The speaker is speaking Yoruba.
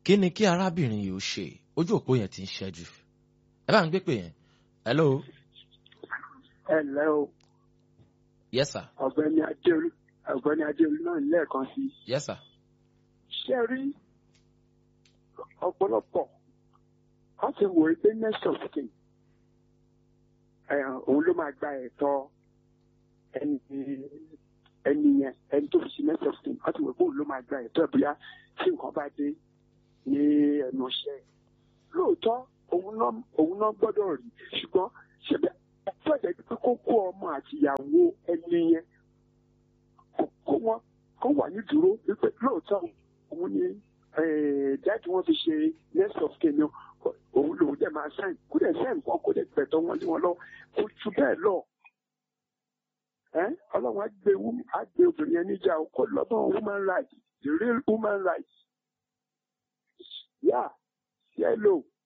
kí ni kí arábìnrin yìí ó ṣe ojú òpó yẹn ti ń ṣẹ́jú ẹ bá ń gbé pè yẹn hello ẹ ǹlẹ́ o yes sir ọ̀gbẹ́ni adéolú ọ̀gbẹ́ni adéolú náà lẹ́ẹ̀kan sí i yes sir ṣé ẹ rí ọ̀pọ̀lọpọ̀ wọ́n ti wò ó pé next of kin òun ló máa gba ẹ̀tọ́ ẹni ẹni yẹn ẹni tó fi ṣe next of kin wọ́n ti wò ó pé òun ló máa gba ẹ̀tọ́ ẹ̀ bóyá tí nǹkan bá dé ní ẹnu iṣẹ́ lóòótọ́ òun náà òun náà gbọ́dọ̀ rí ṣùgbọ́n ṣẹ̀bẹ̀ ẹ̀tọ́ ẹ̀jẹ̀ pé kó kó ọmọ àti ìyàwó ẹni yẹn kó- kó wọn kó wà ní dúró wípé lóòótọ́ òun ni jáde wọn fi ṣe next of kin ni òun lòun dẹ̀ máa sáìn kó dẹ̀ sáìn kan kó dẹ̀ gbẹ̀tọ́ wọn lé wọn lọ kó ju bẹ́ẹ̀ lọ. Ẹ́, ọlọ́run á gbé wú- á gbé obìnrin yẹn níjà o, kó lọ́gbọ́n woman rights the real woman rights. yá yẹ́lò